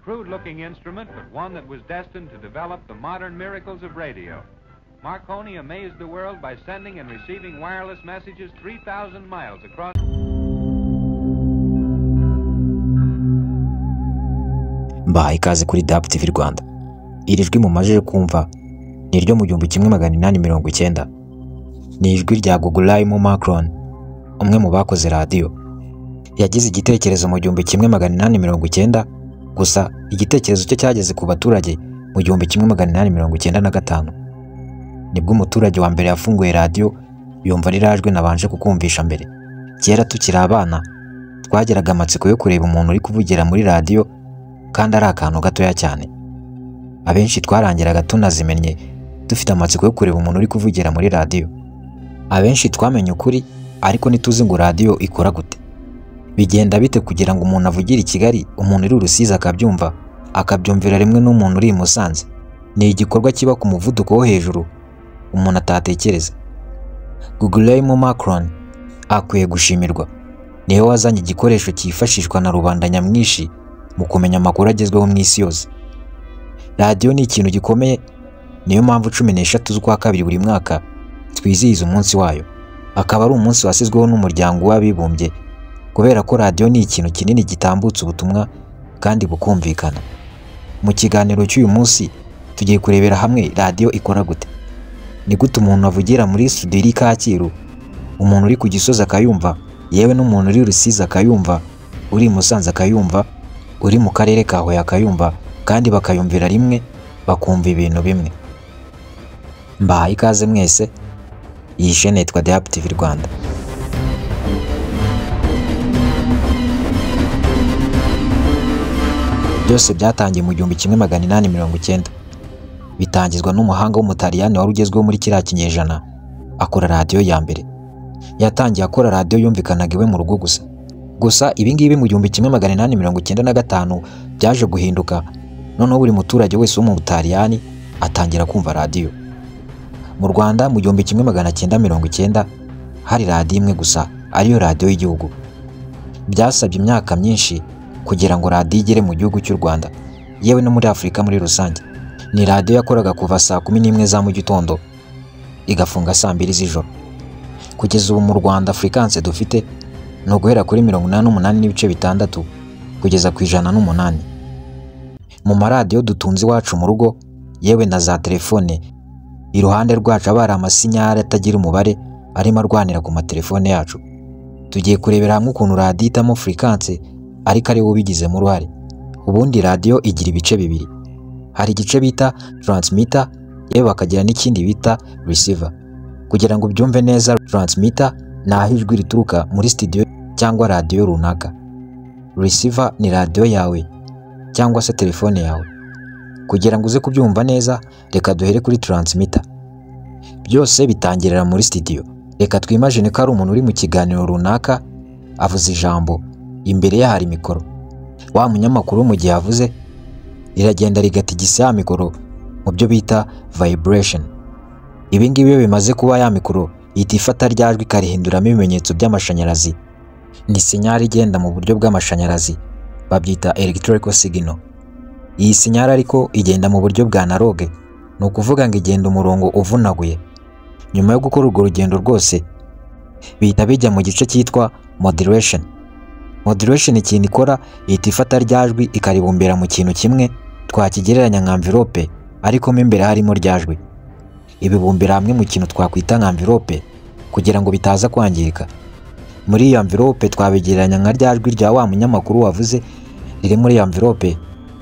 crude-looking instrument, but one that was destined to develop the modern miracles of radio. Marconi amazed the world by sending and receiving wireless messages 3,000 miles across. mbahaye ikaze kuri dapu tivi rwanda iri jwi mumajije kumva ni iryo mu gihumbi kimwe magana inani mirongo icyenda ni ijwi rya gugurayimo macron umwe mu bakoze radiyo yagize igitekerezo mu gihumbi kimwe magana inani mirongo icyenda gusa igitekerezo cye cyageze ku baturage mu gihumbi kimwe magana inani mirongo icyenda na gatanu nibwo umuturage wa mbere yafunguye radiyo yumva rirajwe nabanje kukumvisha mbere kera tukiri abana twageraga amatsiko yo kureba umuntu uri kuvugira muri radiyo kandi ari akantu gatoya cyane abenshi twarangiraga tunazimennye dufite amatsiko yo kureba umuntu uri kuvugira muri radiyo abenshi twamenye ukuri ariko ntituzi ngo radiyo ikora gute bigenda bite kugira ngo umuntu avugire i kigali umuntu uri urusizi akabyumva akabyumvira rimwe n'umuntu uri i musanze ni igikorwa kiba ku muvuduko wo hejuru umuntu atatekereza gugurayimo macron akwiye gushimirwa niwe wazanye igikoresho cyifashishwa na rubanda nyamwinshi mu kumenya amakuru agezweho mu isi yose radiyo ni ikintu gikomeye niyo mpamvu cumi n'eshatu z'ukwa kabiri buri mwaka twizihiza umunsi wayo akaba ari umunsi wasizweho n'umuryango w'abibumbye kubera ko radiyo ni ikintu kinini gitambutsa ubutumwa kandi bukumvikana mu kiganiro cy'uyu munsi tugiye kurebera hamwe radiyo ikora gute ni gute umuntu avugira muri studio iri kacyiru umuntu uri ku gisozi akayumva yewe n'umuntu uri rusizi akayumva uri i musanze akayumva uri mu karere ka huye akayumva kandi bakayumvira rimwe bakumva ibintu bimwe mbahaye ikaze mwese iyi shene yitwa dapu tivi rwanda byose byatangiye mu gihumbi kimwe magana inani mirongo icyenda bitangizwa n'umuhanga w'umutaliyani wari ugezweho muri kiriya kinyejana akora radiyo ya mbere yatangiye akora radiyo yumvikanaga iwe mu rugo gusa gusa ibingibi mu gihumbi kimwe magana inani mirongo icyenda na gatanu byaje guhinduka noneho buri muturage wese wo mu butaliyani atangira kumva radiyo mu rwanda mu gihumbi kimwe magana cyenda mirongo icyenda hari radiyo imwe gusa ariyo radiyo y'igihugu byasabye imyaka myinshi kugira ngo radiyo igere mu gihugu cy'u rwanda yewe no muri afurika muri rusange ni radiyo yakoraga kuva saa kumi n'imwe za mu gitondo igafunga saa mbiri z'ijoro kugeza ubu mu rwanda furikanse dufite ni uguhera kuri mirongo inani n'umunani n'ibice bitandatu kugeza ku ijana n'umunani mu maradiyo dutunze iwacu mu rugo yewe na za telefone iruhande rwacu aba hari amasinyari atagira umubare arimo arwanira ku matelefone yacu tugiye kurebera hamwe ukuntu radiyo ihitamo furikanse ariko ari we ubigizemo uruhare ubundi radiyo igira ibice bibiri hari igice bita taransimita yewe bakagira n'ikindi bita risiva kugira ngo ubyumve neza taransimita ni aho ijwi rituruka muri sitidiyo cyangwa radiyo runaka risiva ni radiyo yawe cyangwa se telefone yawe kugira ngo uze kubyumva neza reka duhere kuri taransimita byose bitangirira muri sitidiyo reka twimajine ko ari umuntu uri mu kiganiro runaka avuze ijambo imbere ye hari mikoro wa munyamakuru mu gihe avuze riragenda rigatigisa ya mikoro mu byo bita vayiburesheni ibi ngibi iyo bimaze kuba ya mikoro ihita ifata rya jwi ikarihinduramo ibimenyetso by'amashanyarazi ni sinyari igenda mu buryo bw'amashanyarazi babyita elegitoliko sigino iyi sinyari ariko igenda mu buryo bwa naroge ni ukuvuga ngo igenda umurongo uvunaguye nyuma yo gukora urwo rugendo rwose bihita bijya mu gice cyitwa moderation moderation ikintu ikora ihita ifata rya jwi ikaribumbira mu kintu kimwe twakigereranya nka mvirope ariko mo imbere harimo rya jwi ibibumbira hamwe mu kintu twakwita nka mvirope kugira ngo bitaza kwangirika muri iyo mvirope twabigereranya nka rya jwi rya wa munyamakuru wavuze riri muri iyo mvirope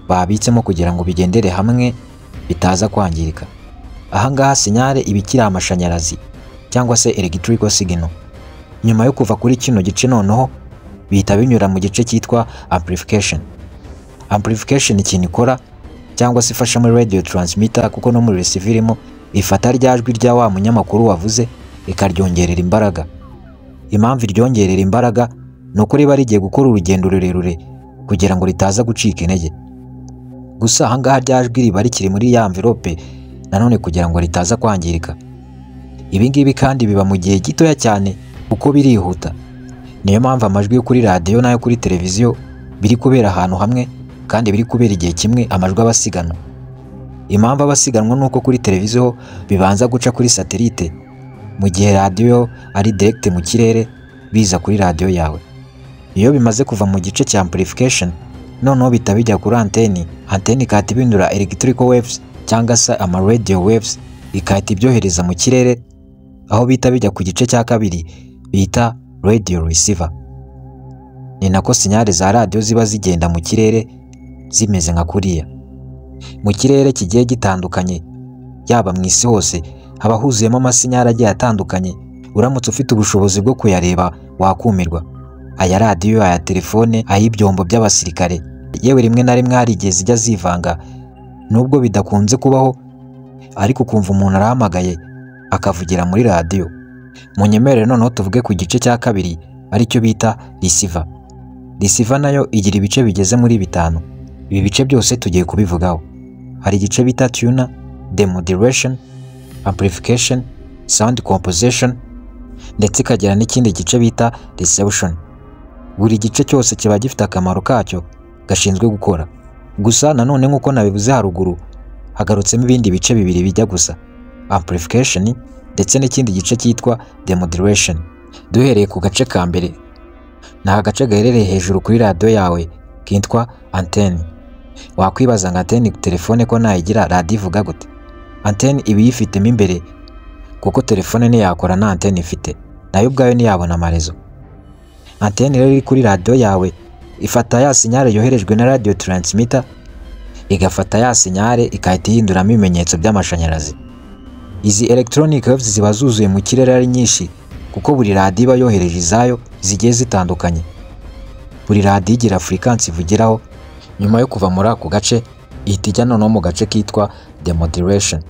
babitsemo kugira ngo bigendere hamwe bitaza kwangirika ahangaha sinyare iba ikiri amashanyarazi cyangwa se elegitirico sigino nyuma yo kuva kuri kino gice noneho bihita binyura mu gice cyitwa amplification amplification ikintu ikora cyangwa se ifasha muri radio transmitter kuko no muri receiver irimo ifata rya jwi rya wa munyamakuru wavuze rikaryongerera imbaraga impamvu iryongerera imbaraga ni uko riba rigiye gukora urugendo rurerure kugira ngo ritaza gucika intege gusa ahangaha rya jwi riba rikiri muri ya mvirope nanone kugira ngo ritaza kwangirika ibingibi kandi biba mu gihe gitoya cyane kuko birihuta niyo mpamvu amajwi yo kuri radiyo n'ayo kuri televiziyo biri kubera ahantu hamwe kandi biri kubera igihe kimwe amajwi aba asiganwa impamvu aba asiganwa ni uko kuri televiziyo bibanza guca kuri satelite mu gihe radiyo ari direct mu kirere biza kuri radiyo yawe iyo bimaze kuva mu gice cya amplification noneho bihita bijya kuri anteni anteni ikahita ibindura electrical waves cyangwa se ama radio waves ikahita ibyohereza mu kirere aho bihita bijya ku gice cya kabiri bita radio receiver ni nako sinyari za radiyo ziba zigenda mu kirere zimeze nka kuriya mu kirere kigiye gitandukanye yaba mu isi hose haba huzuyemo amasinyari agiye atandukanye uramutse ufite ubushobozi bwo kuyareba wakumirwa aya radiyo aya telefone ay'ibyombo by'abasirikare yewe rimwe na rimwe hari igihe zijya zivanga nubwo bidakunze kubaho ariko ukumva umuntu arahamagaye akavugira muri radiyo munyemerere noneho tuvuge ku gice cya kabiri aricyo bita risiva risiva nayo igira ibice bigeze muri bitanu ibi bice byose tugiye kubivugaho hari igice bita tuna demodulation amplification sound composition ndetse ikagira n'ikindi gice bita reception buri gice cyose kiba gifite akamaro kacyo gashinzwe gukora gusa nanone nk'uko nabivuze haruguru hagarutsemo ibindi bice bibiri bijya gusa amplification ndetse n'ikindi gice cyitwa demodulation duhereye ku gace ka mbere ni agace gaherereye hejuru kuri radiyo yawe kitwa anteni wakwibaza ngo anteni telefone ko nayigira radiyo ivuga gute anteni iba iyifitemo imbere kuko telefone ntiyakora nta anteni ifite nayo ubwayo ntiyabona amarezo anteni rero iri kuri radiyo yawe ifata ya sinyare yoherejwe na radiyo taransimita igafata ya sinyare igahita ihinduramo ibimenyetso by'amashanyarazi izi elegitoronike waves ziba zuzuye mu kirere ari nyinshi kuko buri radiyo iba yohereje izayo zigiye zitandukanye buri radiyo igira furikansi ivugiraho nyuma yo kuva muri ako gace ihita ijya noneho mu gace kitwa demodulation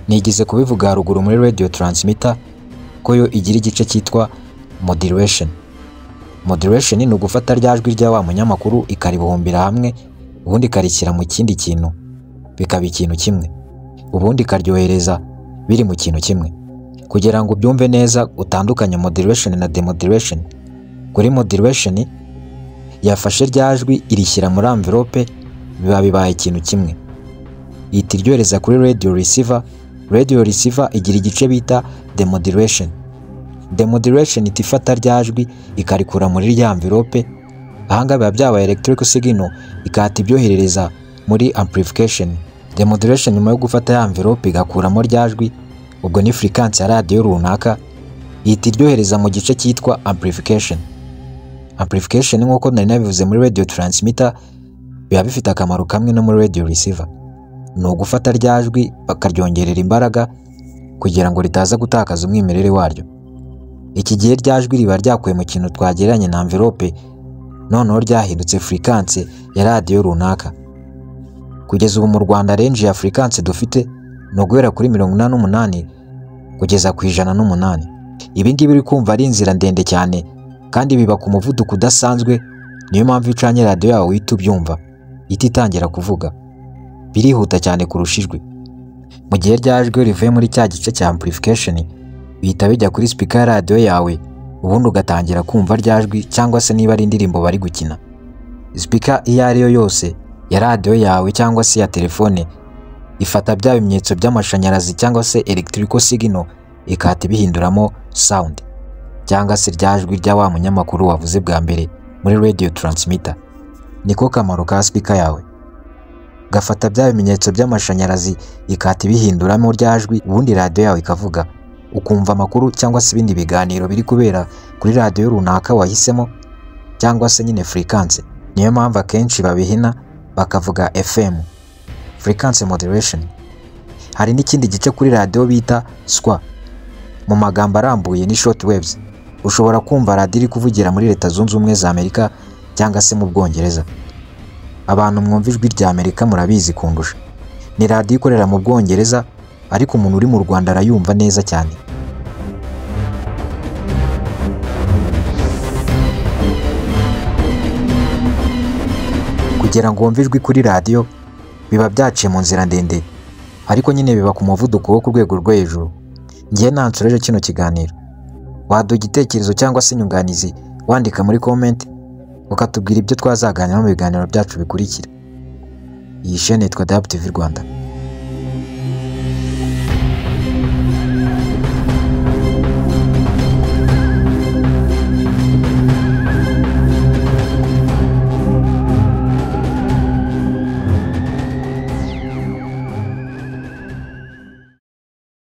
nigeze kubivuga haruguru muri radio taransimita ko yo igira igice cyitwa modulation modulation ni ugufata rya jwi rya wa munyamakuru ikaribuhumbira hamwe ubundi ikarishyira mu kindi kintu bikaba ikintu kimwe ubundi ikaryohereza biri mu kintu kimwe kugira ngo ubyumve neza utandukanye modulation na demodulation kuri modulation yafashe rya jwi irishyira muri amverope biba bibaye ikintu kimwe ihita iryohereza kuri radio receiver radio receiver igira igice bita demodulation demodulation ihita ifata rya jwi ikarikura muri rya amverope ahangaha biba byabaye electric signal ikahita ibyoherereza muri amplification demodulation nyuma yo gufata ya amverope igakuramo rya jwi ubwo ni furikansi ya radiyo runaka ihita iryohereza mu gice cyitwa amplification amplification nk'uko nari nabivuze muri radio taransimita biba bifite akamaro kamwe no muri radio receiver ni ugufata rya jwi bakaryongerera imbaraga kugira ngo ritaza gutakaza umwimerere waryo iki gihe rya jwi riba ryakuwe mu kintu twagereranya na amverope noneho ryahindutse furikansi ya radiyo runaka kugeza ubu mu rwanda renji ya furikansi dufite ni uguhera kuri mirongo inani n'umunani kugeza ku ijana n'umunani ibi ngibi uri kumva ari inzira ndende cyane kandi biba ku muvuduko udasanzwe niyo mpamvu iyo ucanye radiyo yawe uhita ubyumva ihita itangira kuvuga birihuta cyane kurusha ijwi mu gihe rya jwi rivuye muri cya gice cya amplification bihita bijya kuri sipika ya radiyo yawe ubundi ugatangira kumva rya jwi cyangwa se niba ari indirimbo bari gukina sipika iyo ari yo yose ya radiyo yawe cyangwa se ya telefone ifata bya bimenyetso by'amashanyarazi cyangwa se electrical signal ikahita ibihinduramo sound cyangwa se rya jwi rya wa munyamakuru wavuze bwa mbere muri radio transmitter niko kamaro ka speaker yawe gafata bya bimenyetso by'amashanyarazi ikahita ibihinduramo rya jwi ubundi radiyo yawe ikavuga ukumva amakuru cyangwa se ibindi biganiro biri kubera kuri radiyo runaka wahisemo cyangwa se nyine furikanse niyo mpamvu akenshi babihina bakavuga FM frequency modulation hari n'ikindi gice kuri radiyo bita swa mu magambo arambuye ni short waves ushobora kumva radiyo iri kuvugira muri leta zunze ubumwe za amerika cyangwa se mu bwongereza abantu mwumva ijwi rya amerika murabizi kundusha ni radiyo ikorera mu bwongereza ariko umuntu uri mu rwanda arayumva neza cyane kugira ngo wumve ijwi kuri radiyo biba byaciye mu nzira ndende ariko nyine biba ku muvuduko wo ku rwego rwo hejuru ngiye nansoreje kino kiganiro waduha igitekerezo cyangwa se inyunganizi wandika muri komenti ukatubwira ibyo twazaganira mu biganiro byacu bikurikira iyi sheni yitwa DW TV Rwanda